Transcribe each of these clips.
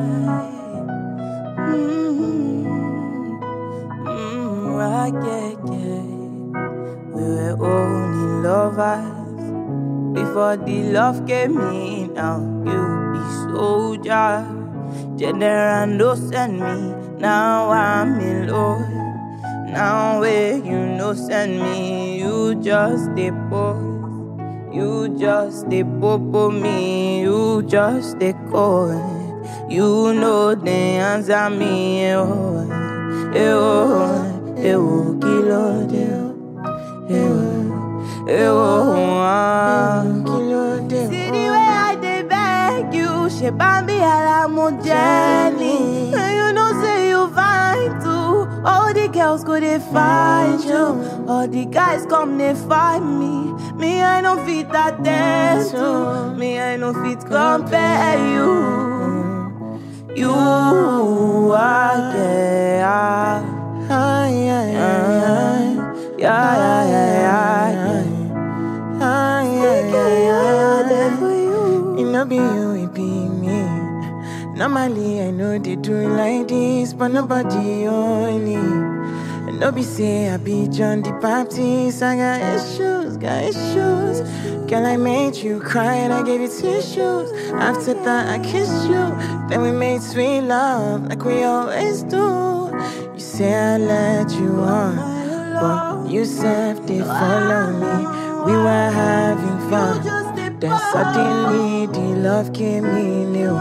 Mm, mm, right, yeah, yeah. We were only lovers before the love came in. Now you be soldier, general no send me. Now I'm in love. Now where you no send me, you just a boy. You just a popo me, you just a call. You know the answer me, eh oh, eh oh, eh oh, kilo de oh, eh oh, eh oh, ah. Kilo de See the way I dey beg you, she bambi ala mo Jenny. And you know say you fine too. All the girls go they find you, all the guys come they find me. Me I no fit attend to, me I no fit compare you. You are yeah, Ay, ay, ay, ay. yeah, yeah, yeah, yeah. Ay, ay, ay, Yeah, there ay. for you. It no be you, it be me. Normally, I know they do it like this, but nobody only. And no be say I be John the Baptist. I got issues, got issues. Girl, I made you cry and I gave you tissues. After that, I kissed you. Then we made sweet love like we always do. You say I let you on, but you said they follow me. We were having fun. Then suddenly the love came in. Ew,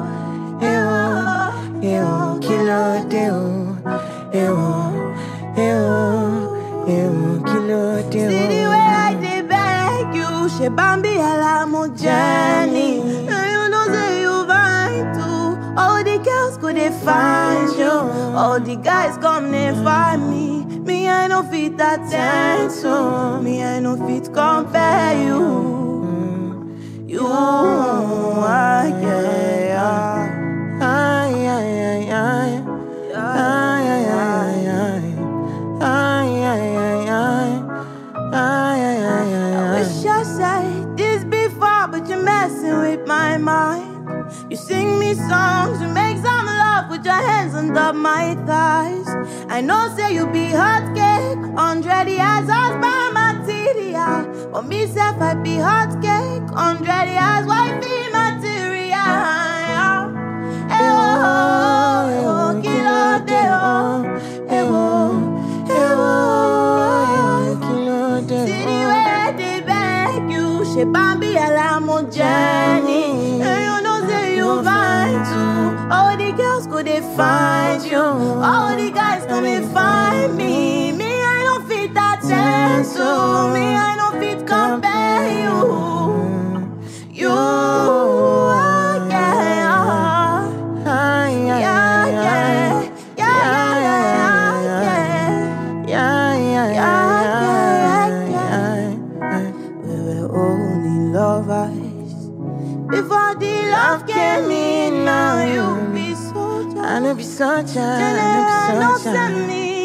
ew, ew, kilo deo, ew, ew, ew, kilo See the deo. way I dey beg you, she bambi ala mo Jenny. And you know say you fine too. All the girls go they find you, all the guys come they find me. Me I no fit attend to, me I no fit compare you. You are yeah, Ay, ay, ay, ay. Ay, ay, ay, ay. Ay, ay, ay, ay. Ay, ay, ay, ay, ay. Wish I said this before, but you're messing with my mind. You sing me songs, you make some love with your hands under my thighs. I know, say you be hot cake, hundred years as by material. But me, self, I be hot cake, hundred years wifey material. Eh oh, eh oh, kilo de oh, eh oh, eh oh, Kilo de See the way I dey beg you, she bambi ala mo Jenny. And you know say you fine too. All the girls go they find you, all the guys come they find me. Me I don't fit attend to, me I don't fit compare you. You are yeah, Ay, ay, yeah, ay, yeah, ay. yeah, yeah, yeah, yeah. Yeah, yeah, yeah, yeah, yeah. We were only lovers before the love came in. Now you be soldier. I know be such a, I General, know no be such send a. me.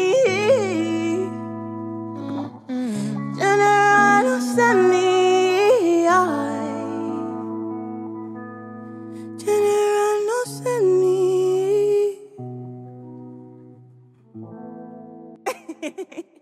General, no send me. General, no send me.